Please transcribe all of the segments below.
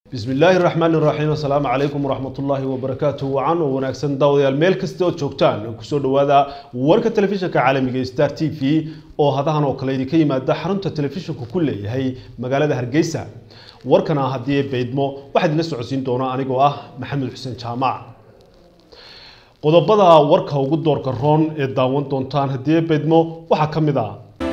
bismi illaahi raxmaani raxiim assalaamu calaykum waraxmatullaahi wabarakaatu wacan oo wanaagsan daawadayaal meel kasta oo joogtaan kusoo dhowaada warka telefishinka caalamiga star t v oo hadahan oo kale idinka yimaada xarunta telefishinku ku leeyahay magaalada hargeysa warkana haddii baydmo waxaa idinla socodsiin doona anigoo ah maxamed xuseen jaamac qodobada warka ugu doorka roon ee daawan doontaan haddii baydmo waxaa ka mid ah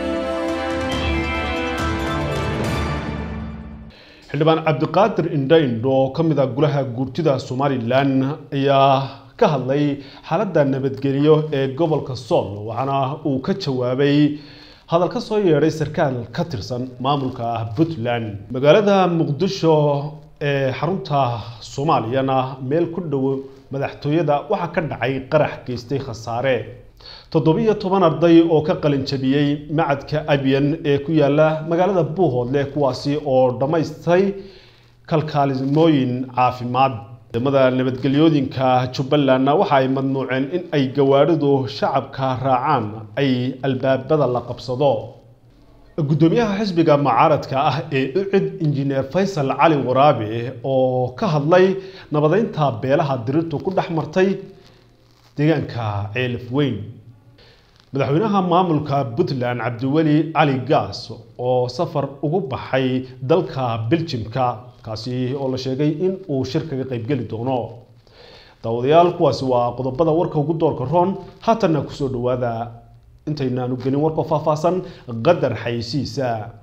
xildhibaan cabdiqaadir indhaindh oo ka mid ah golaha guurtida somalilan ayaa ka hadlay xaaladda nabadgelyo ee gobolka sool waxaana uu ka jawaabay hadal ka soo yeedhay sarkaal ka tirsan maamulka puntland magaalada muqdisho ee xarunta soomaaliyana meel ku dhow madaxtooyada waxaa ka dhacay qarax geystay khasaare toddobiyo toban arday oo ka qalin jabiyey macadka abyan ee ku yaala magaalada buuhoodle kuwaasi oo dhammaystay kalkaalimooyin caafimaad ciidamada nabadgelyooyinka jubbalandna waxa ay madnuuceen in ay gawaadhidu shacabka raacaan ay albaabada la qabsado gudoomiyaha xisbiga mucaaradka ah ee ucid injineer faysal cali waraabe oo ka hadlay nabadeynta beelaha dirirtu ku dhex martay deegaanka ceelif weyn madaxweynaha maamulka puntland cabdiweli cali gaas oo safar ugu baxay dalka beljimka kaasi oo la sheegay in uu shir kaga qaybgeli doono daawadayaal kuwaasi waa qodobada warka ugu doorka roon haatanna kusoo dhawaada intaynaanu gelin warkoo faahfaahsan qadar xaysiisa